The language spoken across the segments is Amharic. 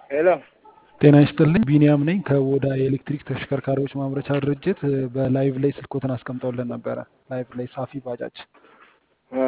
ሄሎ ጤና ይስጥልኝ ቢኒያም ነኝ ከወዳ የኤሌክትሪክ ተሽከርካሪዎች ማምረቻ ድርጅት በላይቭ ላይ ስልኮትን አስቀምጠውልን ነበረ ላይቭ ላይ ሳፊ ባጃጅ እ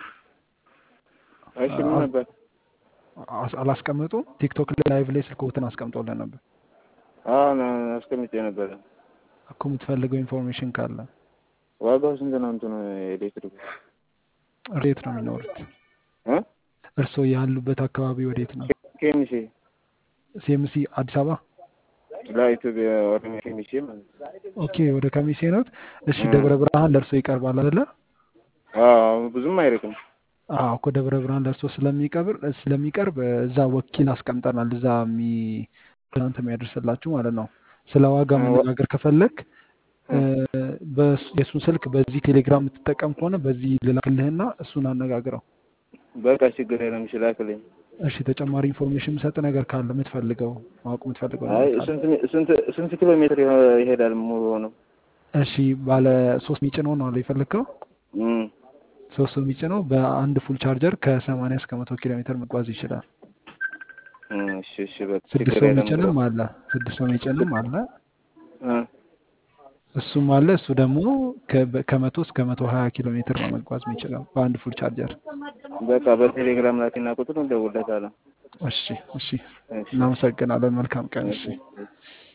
እሺ ምን ነበር? አስ- አላስቀመጡም ቲክቶክ ላይ ላይቭ ላይ ስልኮትን አስቀምጠውልን ነበር አዎ ና- አስቀምጬ ነበረ። እኮ የምትፈልገው ኢንፎርሜሽን ካለ ዋጋው ስንት ነው? እንትኑ ኤሌክትሪኩ ወዴት ነው የሚኖሩት እ እርስዎ ያሉበት አካባቢ ወዴት ነው ኬሚሴ ሲኤምሲ አዲስ አበባ ለኢትዮጵያ ኦሮሚያ ኬሚሴ ማለት ነው። ኦኬ ወደ ከሚሴ ነዎት እሺ እ ደብረ ብርሃን ለእርሶ ይቀርባል አይደለ አዎ ብዙም አይርቅም። አዎ እኮ ደብረ ብርሃን ለእርሶ ስለሚቀብር ስለሚቀርብ እዛ ወኪል አስቀምጠናል እዛ የሚ እናንተ የሚያደርስላችሁ ማለት ነው ስለ ዋጋ እ ወ- መነጋገር ከፈለግ እ በስ- የእሱን ስልክ በዚህ ቴሌግራም የምትጠቀም ከሆነ በዚህ ልላክልህና እሱን አነጋግረው በቃ ችግር የለም። እሺ ላክልኝ። እሺ ተጨማሪ ኢንፎርሜሽን የምሰጥ ነገር ካለ የምትፈልገው ማወቅ የምትፈልገው አይ ነገር ካለ ስንት ሚ- ስንት ስንት ኪሎ ሜትር ይሆ- ይሄዳል ሙሉ ነው? እሺ ባለ ሶስት ሚጭነው ነው አለ የፈለግከው እም ሶስት ሰው የሚጭነው በአንድ ፉል ቻርጀር ከሰማንያ እስከ መቶ ኪሎ ሜትር መጓዝ ይችላል እም እሺ እሺ በቃ ስድስት ችግር ሰው የለም። የሚጭንም አለ ስድስት ሰው የሚጭንም አለ እ እሱም አለ እሱ ደግሞ ከ- ከመቶ እስከ መቶ ሀያ ኪሎ ሜትር ነው መጓዝ የሚችለው በአንድ ፉል ቻርጀር በቃ በቴሌግራም ላኪና ቁጥሩን እደውልለታለሁ። እሺ እሺ እሺ እናመሰግናለን መልካም ቀን እሺ እሺ እሺ